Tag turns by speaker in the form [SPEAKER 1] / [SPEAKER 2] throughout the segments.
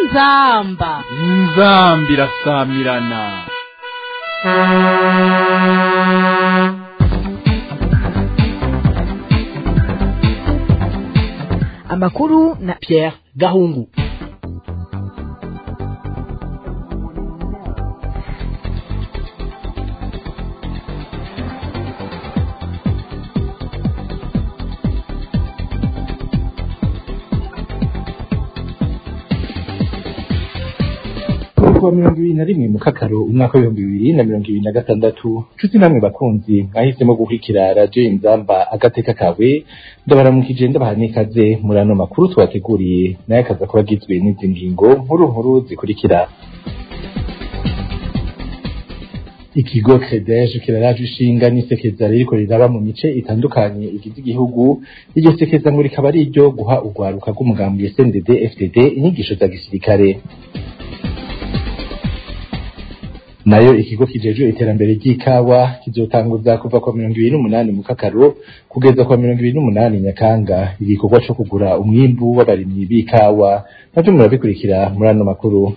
[SPEAKER 1] inzamba
[SPEAKER 2] inzambi irasamirana
[SPEAKER 3] amakuru na Pierre Gahungu
[SPEAKER 4] kuwa mirongo ibiri na rimwe mu kakaro umwaka w'ibihumbi bibiri na mirongo ibiri na gatandatu nshuti namwe bakunzi mwahisemo gukurikira radiyo inzamba agateka kawe ndabaramukije ndabaha n'ikaze muri ano makuru twateguriye nayo akaza kuba agizwe n'izi ngingo nkuru nkuru zikurikira ikigo credeje kiraraje ishinga n'isekeza ririko riraba mu mice itandukanye igize igihugu iryo sekeza ngo rikaba ari iryo guha urwaruka rw'umugambi SNDD FDD inyigisho za gisirikare nayo ikigo kijejwe iterambere ry'ikawa kizotanguza kuva kwa mirongo ibiri n'umunani mu kakaro kugeza kwa mirongo ibiri n'umunani nyakanga igikorwa co kugura umwimbu w'abarimyi b'ikawa navyo murabikurikira muri ano makuru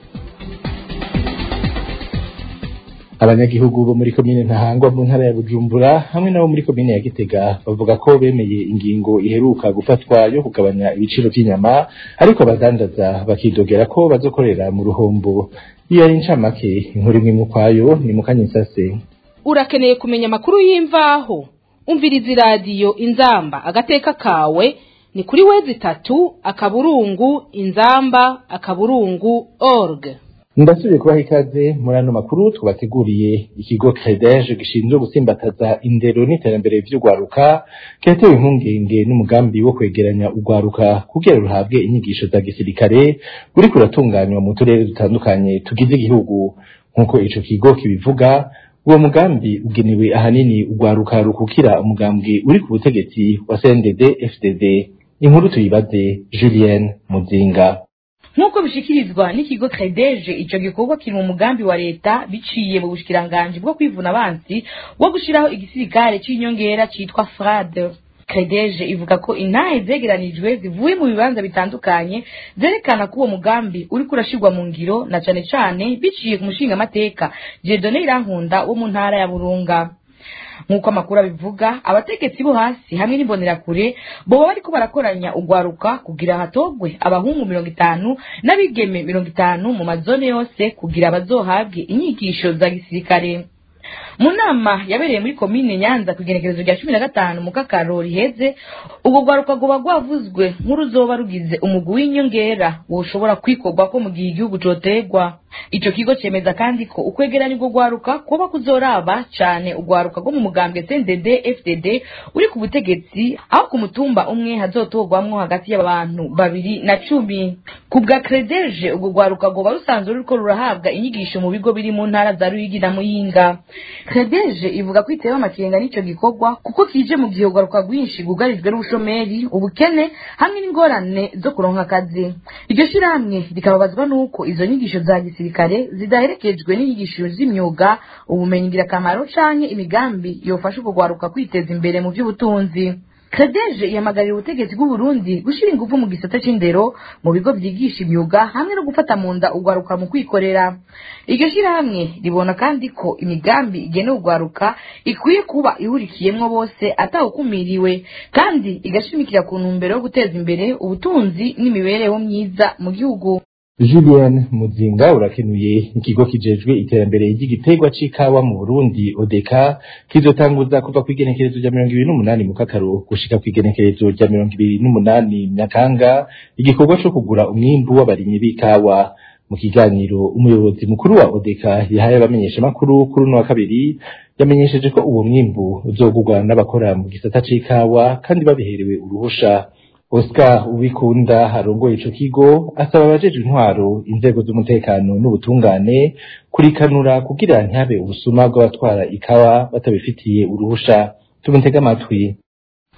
[SPEAKER 4] abanyagihugu bo muri komine ntahangwa mu ntara ya bujumbura hamwe nabo muri komine ya gitega bavuga ko bemeye ingingo iheruka gufatwa yo kugabanya ibiciro vy'inyama ariko abadandaza bakidogera ko bazokorera mu ruhombo iyo ari incamake inkuru imwe mu kwayo ni mu kanyisase
[SPEAKER 1] urakeneye kumenya amakuru y'imvaho umviriza iradiyo inzamba agateka kawe ni kuri wezi itatu akaburungu inzamba akaburungu org
[SPEAKER 4] ndasubiye kubaha ikaze muri ano makuru twabateguriye ikigo credeje gishinzwe gusimbataza indero n'iterambere vy'urwaruka kiratewe impungenge n'umugambi wo kwegeranya urwaruka kugira ruhabwe inyigisho za gisirikare uriko uratunganywa mu turere dutandukanye tugize igihugu nk'uko ico kigo kibivuga uwo mugambi ugenewe ahanini urwaruka rukukira umugambi uri ku butegetsi wa CNDD FDD inkuru tuyibaze Julienne Muzinga
[SPEAKER 5] nk'uko bishikirizwa n'ikigo credeje ico gikorwa kiri mu mugambi wa leta biciye mu bushikiranganji bwo kwivuna abansi wo gushiraho igisirikare c'inyongera citwa frade credeje ivuga ko intahe zegeranijwe zivuye mu bibanza bitandukanye zerekana ko uwo mugambi uriko urashirwa mu ngiro na cane cane biciye ku mushingamateka jedone irankunda wo mu ntara ya burunga nk'uko amakuru abivuga abategetsi bo hasi hamwe n'imbonerakure boba bariko barakoranya urwaruka kugira hatogwe abahungu mirongo itanu n'abigeme mirongo itanu mu mazone yose kugira bazohabwe inyigisho za gisirikare mu nama yabereye muri komine nyanza ku igenekerezo rya cumi na gatanu mu kakaro riheze ubwo rwaruka rwoba rwavuzwe nk'uruzoba rugize umugwi w'inyongera woshobora kwikorwa ko mu gihe igihugu coterwa ico kigo cemeza kandi ko ukwegeranya urwo rwaruka kuba kuzoraba cane urwaruka rwo mu mugambwe CNDD FDD uri ku butegetsi aho ku mutumba umwe hazotorwamwo hagati y'abantu babiri na cumi ku bwa credeje urwo rwaruka rwoba rusanzwe ruriko rurahabwa inyigisho mu bigo biri mu ntara za Ruyigi na Muyinga credeje ivuga ko itewe amakenga n'ico gikorwa kuko kije mu gihe urwaruka rwinshi rwugarijwe n'ubushomeri ubukene hamwe n'ingorane zo kuronka akazi iryo shirahamwe rikababazwa n'uko izo nyigisho za gisirikare zidaherekejwe n'inyigisho z'imyuga ubumenyi ngirakamaro canke imigambi yofasha urwo rwaruka kwiteza imbere mu vy'ubutunzi credeje ihamagarira ubutegetsi bw'uburundi gushira ingufu mu gisata c'indero mu bigo vyigisha imyuga hamwe no gufata mu nda urwaruka mu kwikorera iryo shirahamwe ribona kandi ko imigambi igenewe urwaruka ikwiye kuba ihurikiyemwo bose atawukumiriwe kandi igashimikira ku ntumbero yo guteza imbere ubutunzi n'imibereho myiza mu gihugu
[SPEAKER 4] Julien Muzinga urakenuye ikigo kijejwe iterambere ry'igiterwa c'ikawa mu Burundi ODECA kizotanguza kuva kw'igenekerezo rya mirongo ibiri n'umunani mu kakaro gushika kw'igenekerezo rya mirongo ibiri n'umunani Nyakanga igikorwa co kugura umwimbu w'abarimyi b'ikawa mu kiganiro umuyobozi mukuru wa ODECA yahaye abamenyeshamakuru kuri uno wa kabiri yamenyesheje ko uwo mwimbu uzogurwa n'abakora mu gisata c'ikawa kandi babiherewe uruhusha Oscar Uwikunda arongoye ico kigo asaba abajejwe intwaro inzego z'umutekano n'ubutungane kurikanura kugira ntihabe ubusuma bw'abatwara ikawa batabifitiye uruhusha tumutega amatwi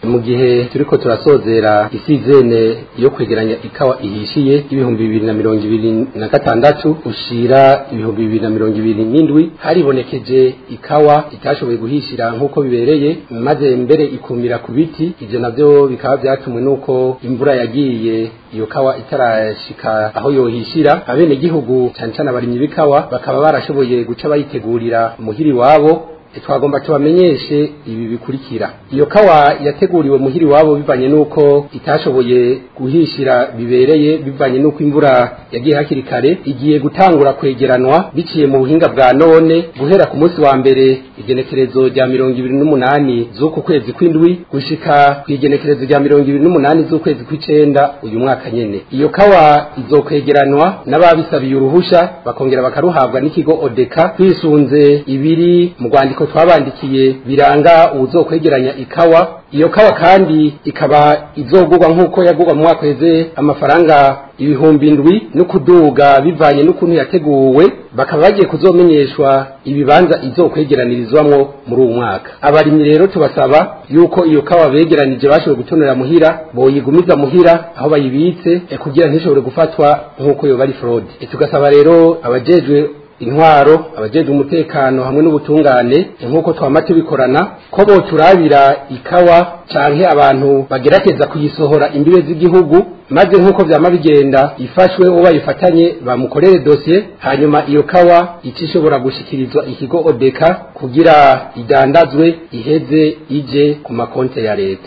[SPEAKER 6] mu gihe turiko turasozera isizene yo kwegeranya ikawa ihishiye y'ibihumbi bibiri na mirongo ibiri na gatandatu ushira ibihumbi bibiri na mirongo ibiri n'indwi haribonekeje ikawa itashoboye guhishira nk'uko bibereye maze mbere ikumira ku biti ivyo navyo bikaba vyatumwe n'uko imvura yagiye iyo kawa itarashika aho yohishira abene gihugu cyane cyane abarimyi b'ikawa bakaba barashoboye guca bayitegurira muhiri wabo twagomba tubamenyeshe ibi bikurikira iyo kawa yateguriwe muhiri wabo bivanye n'uko itashoboye guhishira bibereye bivanye n'uko imvura yagiye hakiri kare igiye gutangura kwegeranwa biciye mu buhinga bwa none guhera ku munsi wa mbere igenekerezo rya mirongo ibiri n'umunani z'uku kwezi kw'indwi gushika ku igenekerezo rya mirongo ibiri n'umunani z'ukwezi kw'icenda uyu mwaka nyene iyo kawa izokwegeranwa n'ababisabiye uruhusha bakongera bakaruhabwa n'ikigo odeka twisunze ibiri mu rwandiko twabandikiye biranga uwuzokwegeranya ikawa iyo kawa kandi ikaba izogurwa nk'uko yagurwa mu mwaka weze amafaranga ibihumbi ndwi no kuduga bivanye n'ukuntu yateguwe bakaba bagiye kuzomenyeshwa ibibanza izokwegeranirizwamwo muri uwo mwaka abarimyi rero tubasaba yuko iyo kawa begeranije bashoboye gutonera muhira boyigumiza muhira aho bayibitse eh, kugira ntishobore gufatwa nk'uko yoba ari fraude Eh, tugasaba rero abajejwe intwaro abajejwe umutekano hamwe n'ubutungane nk'uko twama tubikorana ko boturabira ikawa canke abantu bagerageza kuyisohora imbibe z'igihugu maze nk'uko vyama bigenda ifashwe uwo bayifatanye bamukorere dosiye hanyuma iyo kawa ica ishobora gushikirizwa ikigo odeka kugira idandazwe iheze ije ku makonte ya leta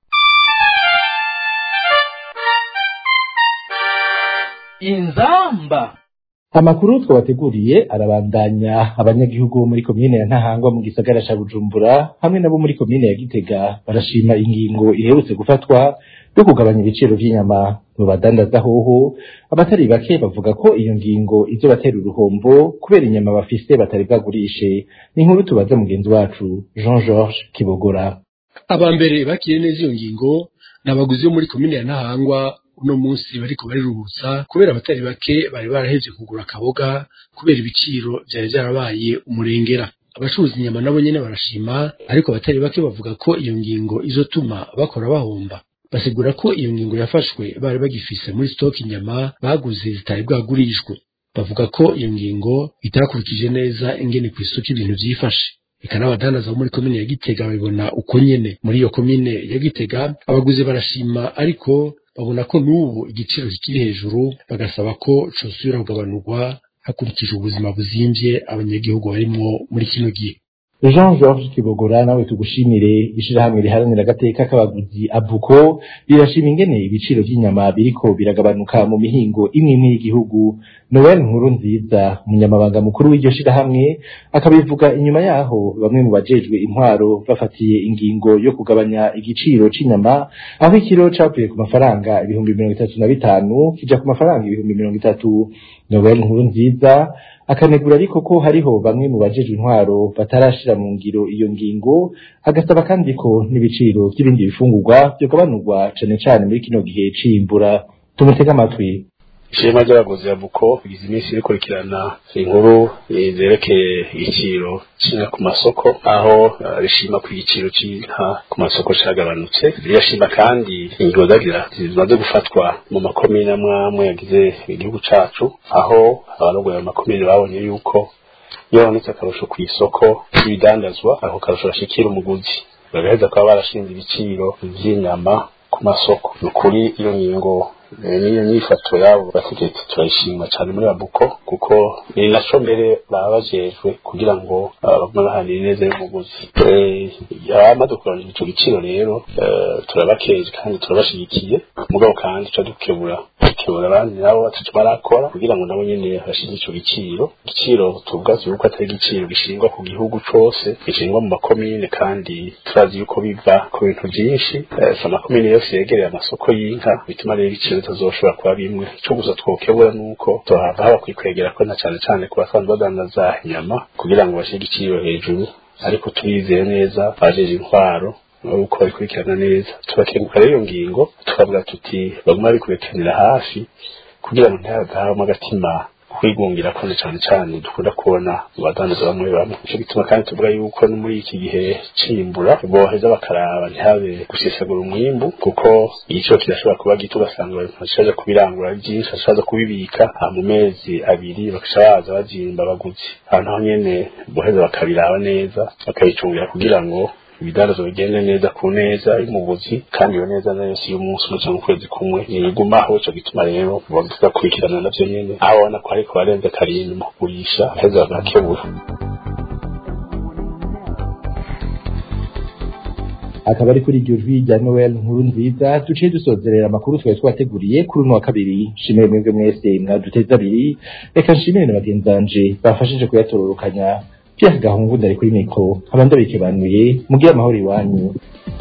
[SPEAKER 3] inzamba
[SPEAKER 4] amakuru twabateguriye arabandanya abanyagihugu bo muri komine ya ntahangwa mu gisagara ca bujumbura hamwe nabo muri komine ya gitega barashima ingingo iherutse gufatwa yo kugabanya ibiciro vy'inyama mu badandaza hoho abatari bake bavuga ko iyo ngingo izobatera uruhombo kubera inyama bafise batari bwagurishe ni inkuru tubaza mugenzi wacu jean georges kibogora
[SPEAKER 7] abambere bakiriye neza iyo ngingo ni abaguzi bo muri komine ya ntahangwa uno munsi bariko bariruhutsa kubera abatari bake bari barahevye kugura akaboga kubera ibiciro vyari vyarabaye umurengera abacuruza inyama nabo nyene barashima ariko abatari bake bavuga ko iyo ngingo izotuma bakora bahomba basigura ko iyo ngingo yafashwe bari bagifise muri stock inyama baguze zitari bwagurishwe bavuga ko iyo ngingo itakurikije neza ingene kw'isoko ibintu vyifashe eka n'abadandaza bo muri komine ya gitega babibona uko nyene muri iyo komine ya gitega abaguzi barashima ariko babona ko n'ubu igiciro kikiri hejuru bagasaba ko cosubira kugabanurwa hakurikijwe ubuzima buzimvye abanyagihugu barimwo muri kino gihe
[SPEAKER 4] jean georges kibogora nawe tugushimire ishirahamwe riharanira agateka k'abaguzi abuko rirashima ingene ibiciro vy'inyama biriko biragabanuka mu mihingo imwe imwe y'igihugu noel nkuru nziza umunyamabanga mukuru w'iryo shirahamwe akabivuga inyuma yaho bamwe mu bajejwe intwaro bafatiye ingingo yo kugabanya igiciro c'inyama aho ikiro cavuye ku mafaranga ibihumbi mirongo itatu na bitanu kija ku mafaranga ibihumbi mirongo itatu noel nkuru nziza akanegura ariko ko hariho bamwe mu bajejwe intwaro batarashira mu ngiro iyo ngingo agasaba kandi ko n'ibiciro by'ibindi bifungurwa byogabanurwa cane cane muri kino gihe c'imbura tumutege amatwi
[SPEAKER 8] ishema ry'abaguzi ya buko bigize iminsi rikurikirana inkuru eh, zerekeye igiciro c'inka ku masoko aho eh, rishima ko igiciro c'inka ku masoko cagabanutse rirashima kandi ingingo zagira zimaze gufatwa mu makomine amwe amwe yagize igihugu cacu aho abarongoye ayo makomine babonye yuko iyo habonetse akarusho kw'isoko y'ibidandazwa ako karusho gashikira umuguzi bagaheza kuba barashinze ibiciro vy'inyama ku masoko ni ukuri iyo ngingo eh, n'iyo nyifato yabo bategetsi turayishima cyane muri abuko kuko ni naco mbere baba bajejwe kugira ngo ah, bagume bahanire neza y'umuguzi Eh, abamaze kurondera ico giciro rero eh, turabakeje kandi turabashigikiye mugabo kandi tuca dukebura dukebura abandi nabo bataco barakora kugira ngo nabo nyene bashige ico giciro igiciro tuvugazi yuko atari igiciro gishingwa ku gihugu cose gishingwa mu makomine kandi turazi yuko biva ku bintu vyinshi Eh, si amakomine yose yegereye amasoko y'inka bituma rero ibiciro bitazoshobora kuba bimwe ico gusa twokebura nuko tuhava haba kwikwegera ko na cane cane ku basanzwe badandaza inyama kugira ngo bashige igiciro hejuru ariko turizeye neza bajeje intwaro uko babikurikirana neza tubakenguka rero iyo ngingo tukavuga tuti baguma babikurikiranira hafi kugira ngo ntihagahamo agatima kwigungira kone cyane cyane dukunda kubona mu badandaza bamwe bamwe nico gituma kandi tuvuga yuko no muri iki gihe cimbura boheza bakaraba ntihabe gusesagura umwimbu kuko igiciro kirashobora kuba gito ugasanga bashaje kubirangura ari byinshi bashaje kubibika ha mu mezi abiri bakasha baza bazimba abaguzi ahantu ho nyene boheza bakabiraba neza bakabicungira kugira ngo ibidandazo bigende neza ku neza y'umuguzi kandi iyo neza nayo si y'umunsi umwe cyangwa ukwezi kumwe ntigumaho ico gituma rero bagakurikirana navyo nyene aho babona ko ariko barenze karindwi mu kugurisha heza bagakebura
[SPEAKER 4] akaba ari kuri iryo jwi rya noel nkuru nziza duciye dusozerera amakuru twari twateguriye kuri uno wa kabiri nshimire mwebwe mwese mwaduteze abiri reka nshimire na bagenzi banje bafashije kuyatororokanya Pierre Gahungu ndari kuri mikro nkaba ndabikebanuye mugire amahoro iwanyu